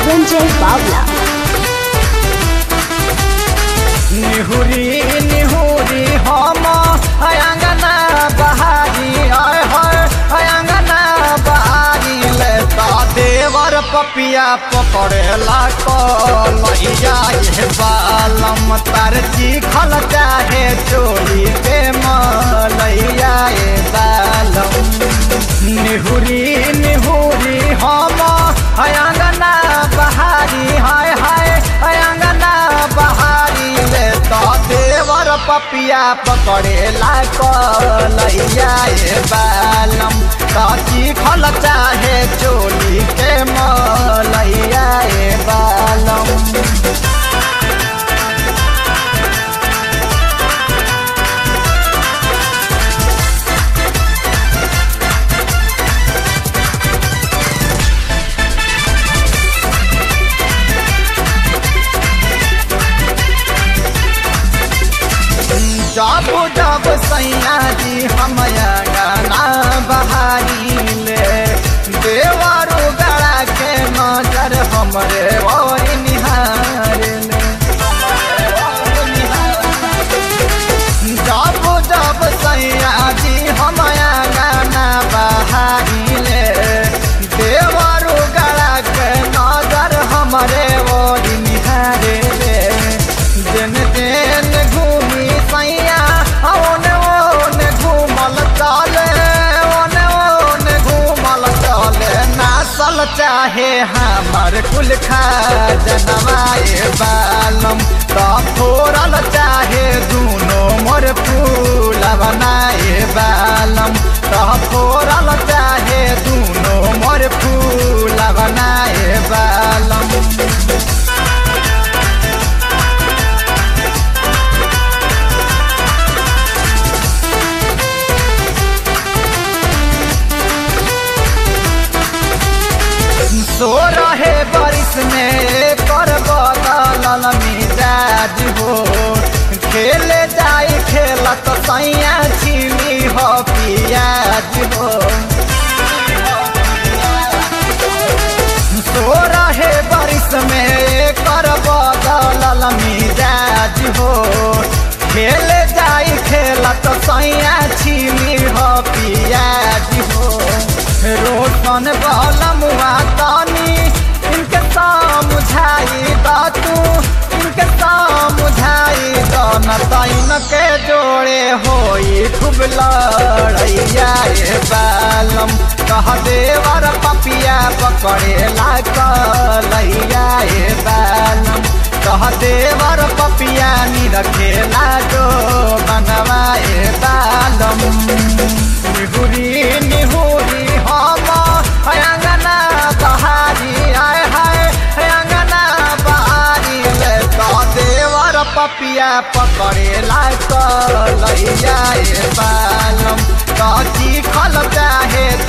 संजय बावला निहुरी निहुरी हम अंगना बहारी आय है अंगना बहारी ले ता देवर पपिया पकड़ेला कलैया ये बालम तार खल चाहे चोरी के मलैया ये बालम निहुरी निहुरी हम अंगना बहारी हाय हाय अंगना बहारी ले तो देवर पपिया पकड़ेला कलैया ये बालम काची खल चाहे चोली के मलैया ये बालम जब जब सैया जी हम गाना बहारी ले देवरो गड़ा के नजर हमरे और निहार ले जब जब सैया जी हम गाना बहारी ले देवरो गड़ा के नजर हमरे और निहार ले दिन दिन घूमी सैया ओने ओने घूमल चले ओने ओने घूमल चले नासल चाहे हमर कुल खा जनवाए बालम तो फोरल चाहे दूनो मोर फूल बनाए बालम तो फोरल चाहे दूनो मोर फूल बनाए बालम सो रहे बारिश में कर बदल मिजाज हो खेले जाए खेलत सैया छिली हो पियाज हो सो रहे बारिश में कर बदल मिजाज हो खेले जाए खेलत सैया छिली हो पियाज हो रोशन बलमुआ तानी इनके समझाई दा तू इनके समझाई दा न तैन के जोड़े होई खूब लड़ैया ये बालम कह देवर पपिया पकड़े ला कलैया ये बालम कह देवर पपिया नी रखे ला जो बनवाए बालम निहुरी निहुरी हम अंगना बहारी आय हाय अंगना बहारी ले तो देवर पपिया पकड़े ला कलैया ये बालम काची खल चाहे